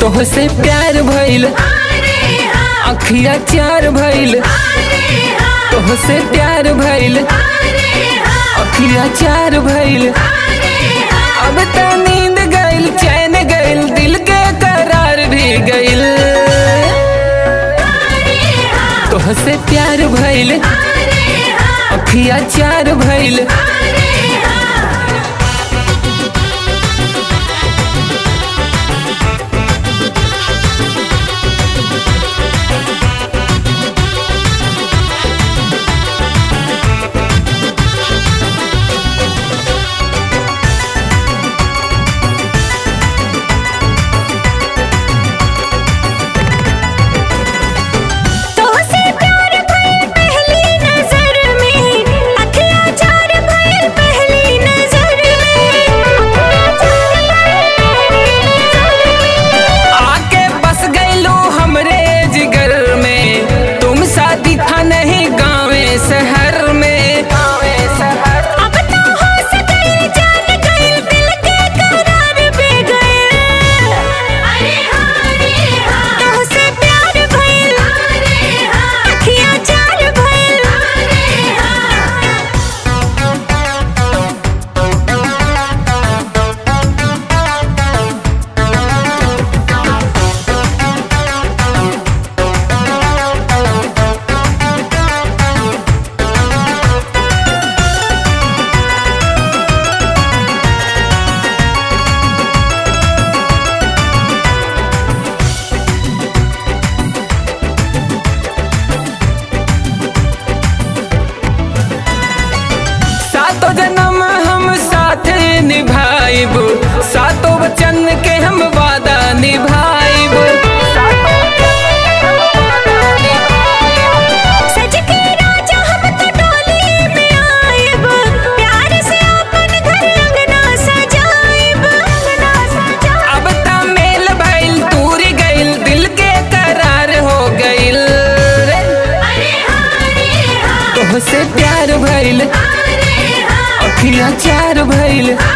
तोहसे प्यार भइल अखिया चार भइल तोहसे प्यार भइल अखिया चार भइल अब त नींद गइल चैन गइल दिल के करार भी गइल तोहसे प्यार भइल अखिया चार भइल तोहसे प्यार भइल पहली नजर में अखियाँ चार भइल पहली नजर में आके बस गईलो हमरे जिगर में तुम शादी था नहीं गाँवे शहर में गाँवे शहर अब तो हो सके जान गए दिल के करार पे गए अरे हारे तोहसे प्यार भइल अखियाँ चार भइल सातों जन्म हम साथ निभाइब सातों वचन के हम वादा निभाइब सज के राजा हम तो डोली में आएब प्यार से अपन घर अंगना सजाएब अंगना सजाएब अब त मेल भइल दूर गइल दिल के करार हो गइल रे अरे हारे तोहसे प्यार भइल हारे अखिया चार भइल हारे